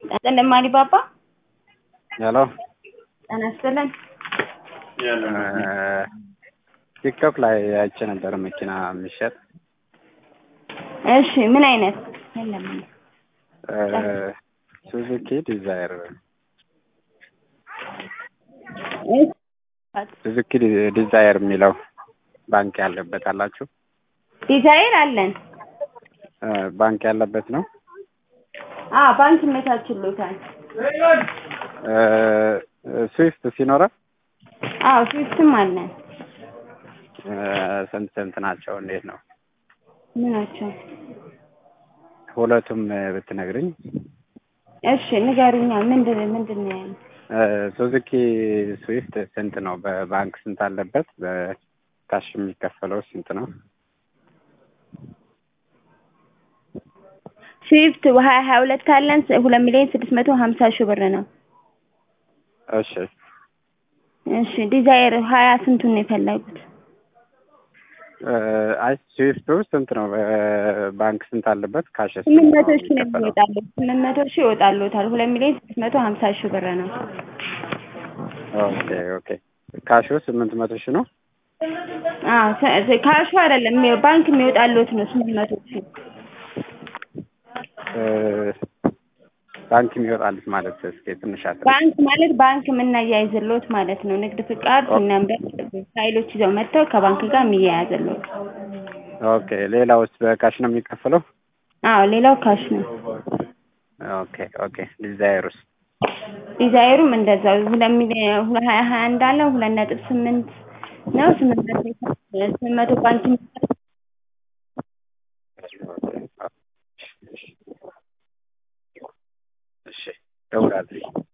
ጤና አሊባባ ሄሎ ጤና ይስጥልን። ቲክቶክ ላይ አይቼ ነበር መኪና የሚሸጥ እሺ ምን አይነት የለም ሱዙኪ ዲዛይር ሱዙኪ ዲዛይር የሚለው ባንክ ያለበት አላችሁ? ዲዛይር አለን። ባንክ ያለበት ነው። አ ባንክ ይመቻችሎታል። ስዊፍት ሲኖረው አዎ ስዊፍትም አለን። ስንት ስንት ናቸው? እንዴት ነው? ምናቸው? ሁለቱም ብትነግርኝ። እሺ ንገሩኛ። ምንድን ምንድን ነው ያለው? ሱዙኪ ስዊፍት ስንት ነው? በባንክ ስንት አለበት? በካሽ የሚከፈለው ስንት ነው? ስዊፍት ሀያ ሀያ ሁለት አለን። ሁለት ሚሊዮን ስድስት መቶ ሀምሳ ሺህ ብር ነው። እሺ እሺ ዲዛይር ሀያ ስንቱን ነው የፈለጉት? አይ ስዊፍቱ ስንት ነው? በባንክ ስንት አለበት? ካሽ ስምንት መቶ ሺህ ነው የሚወጣለት። ስምንት መቶ ሺህ ይወጣሉታል። ሁለት ሚሊዮን ስድስት መቶ ሀምሳ ሺህ ብር ነው። ኦኬ ኦኬ። ካሹ ስምንት መቶ ሺህ ነው። አዎ ካሹ አይደለም ባንክ የሚወጣለት ነው ስምንት መቶ ሺህ ባንክ የሚወጣልት ማለት እስኪ ትንሽ አለ። ባንክ ማለት ባንክ የምናያይዝሎት ማለት ነው። ንግድ ፍቃድ ነምበር ፋይሎች ይዘው መጥተው ከባንክ ጋር የሚያያዝሎት። ኦኬ ሌላውስ በካሽ ነው የሚከፈለው? አዎ ሌላው ካሽ ነው። ኦኬ ኦኬ። ዲዛይሩስ? ዲዛይሩም እንደዛው ሁለት ሚሊዮን ሀያ ሀያ አንድ አለ ሁለት ነጥብ ስምንት ነው ስምንት መቶ ስምንት መቶ ባንክ እሺ እደውላለሁ።